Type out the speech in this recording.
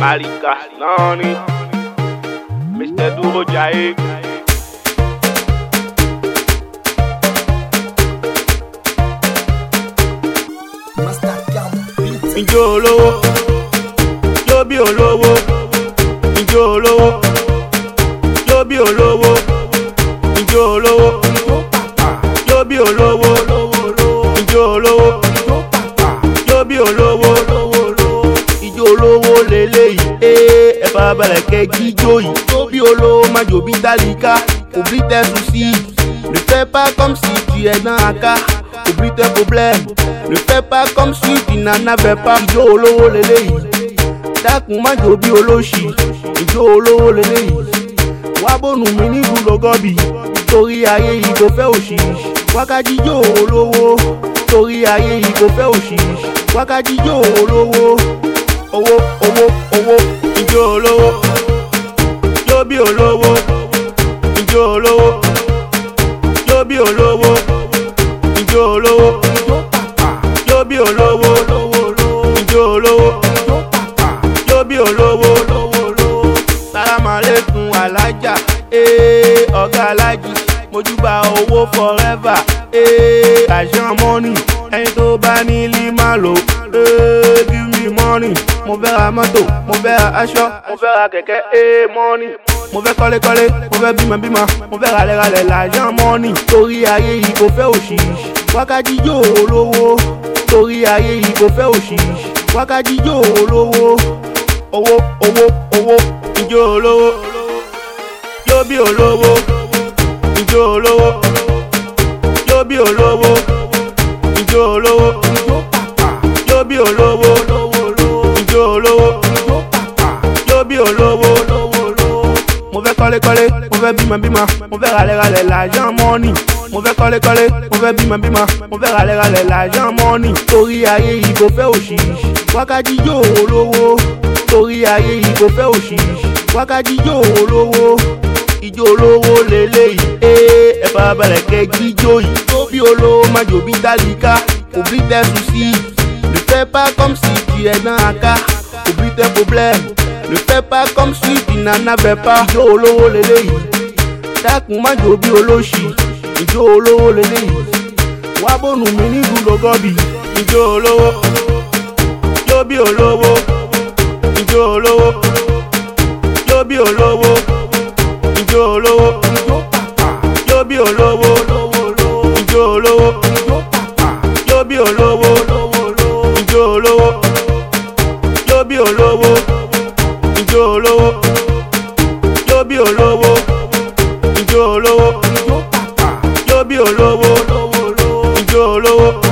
Tálíkà náà ni Mr. Dúró Jayé. Master Cam Beat. Ijó olówó, jó bí olówó, ijó olówó, jó bí olówó, ijó olówó, jó bí olówó, ijó olówó, jó bí olówó, ijó olówó leléyìí, ee ẹ fara balẹ̀ kẹ́ jíjó yìí, jó bí olówó má jò bí tálíkà, oublie tes soucis, ne fais pas comme si tu es dans un cas, oublie tes problèmes, ne fais pas comme si tu n'en avais pas, ijó olówó leléyìí, dákun má jò bí olóṣì, ijó olówó leléyìí wá bónú mi ní gúlọgọ́bì torí ayé yìí kò fẹ́ òṣìṣì wákàjíjó olówó torí ayé yìí kò fẹ́ òṣìṣì wákàjíjó olówó owó owó owó ijó olówó jó bí olówó ijó olówó jó bí olówó ijó olówó jó bí olówó ijó olówó jó bí olówó sálámàlékún alájà ee ọ̀gá alájì mojúbà owó forever ee àṣàn mọ́nì ẹni tó bá ní lima lò ee give me money mo fẹ́ ra mọ́tò mo fẹ́ ra aṣọ mo fẹ́ ra kẹ̀kẹ́ ee mọ́nì mo fẹ́ kọ́lékọ́lé mo fẹ́ bímọ bímọ mo fẹ́ ralẹ̀ralẹ̀ làṣàn mọ́nì torí ayé yìí kò fẹ́ òṣìṣì wákàjíjó olówó torí ayé yìí kò fẹ́ òṣìṣì wákàjíjó olówó owó owó owó ijó olówó jó bí olówó ijó olówó jó bí olówó ijó olówó jó bí olówó ijó olówó jó bí olówó mo fẹ́ kọ́lékọ́lé mo fẹ́ bímọ bímọ mo fẹ́ ralẹ̀ralẹ̀ làjọ́ mọ́nì mo fẹ́ kọ́lékọ́lé mo fẹ́ bímọ bímọ mo fẹ́ ralẹ̀ralẹ̀ làjọ́ mọ́nì torí ayé yìí kò fẹ́ òṣìṣì wákàjíjó olówó torí ayé yìí kò fẹ́ òṣìṣì wákàjíjó olówó ijó olówó leléyìí ee ẹ fara balẹ̀ kẹ́ jíjó yìí tó bí olówó má jò bí tálíkà oublie tes soucis ne fais pas comme si tu es dans un cas oublie tes problèmes ne fais pas comme si tu n'en avais pas ijó olówó leléyìí dákun má jò bí olóṣì ijó olówó leléyìí wá bónú mi ní gúlọgọ́bì ijó olówó jó bí olówó ijó olówó jó bí olówó ijó olówó jó bí olówó ijó olówó jó bí olówó ijó olówó jó bí olówó ijó olówó jó bí olówó ijó olówó jó bí olówó ijó olówó.